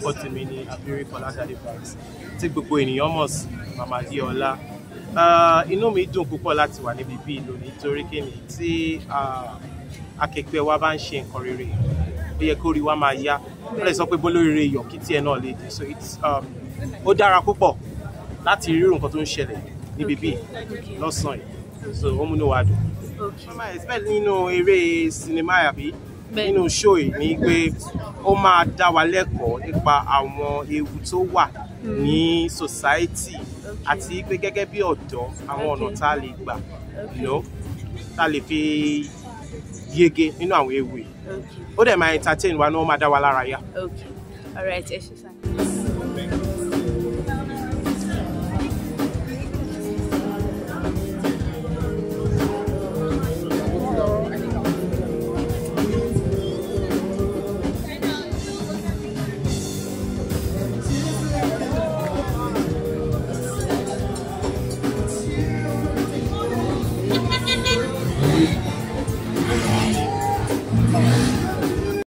orúkọ tèmi ni abiri fọláṣadé banks tí gbogbo ènìyàn mọ̀ sí mama diola Ah, inú mi dùn púpọ̀ láti wà níbi bíi lónìí torí kíni tí ah, akẹgbẹ́ wa bá ń ṣe nǹkan rere ó yẹ kó rí wa máa yá ó lè sọ pé bólóríire yọ kí tiẹ̀ náà lè dé so it's um, ó dára púpọ̀ láti rí irú nǹkan tó ń ṣẹlẹ̀ níbi bíi lọ́sàn-án yìí so ó múnú wa dùn Okay. mo máa expect nínú eré sinimá àbí Bẹ́ẹ̀. nínú show yìí ni pé ó máa dá wa lẹ́kọ̀ọ́ nípa àwọn ewu tó wà ní society àti pé gẹ́gẹ́ bí ọ̀dọ́ àwọn ọ̀nà Okay. tá a lè gbà you know, tá a lè fi yege nínú àwọn ewu yìí Okay. ó dẹ̀ máa entertain wa náà ó máa dá wa lára yá. Okay. All right. Ẹ ṣé sá.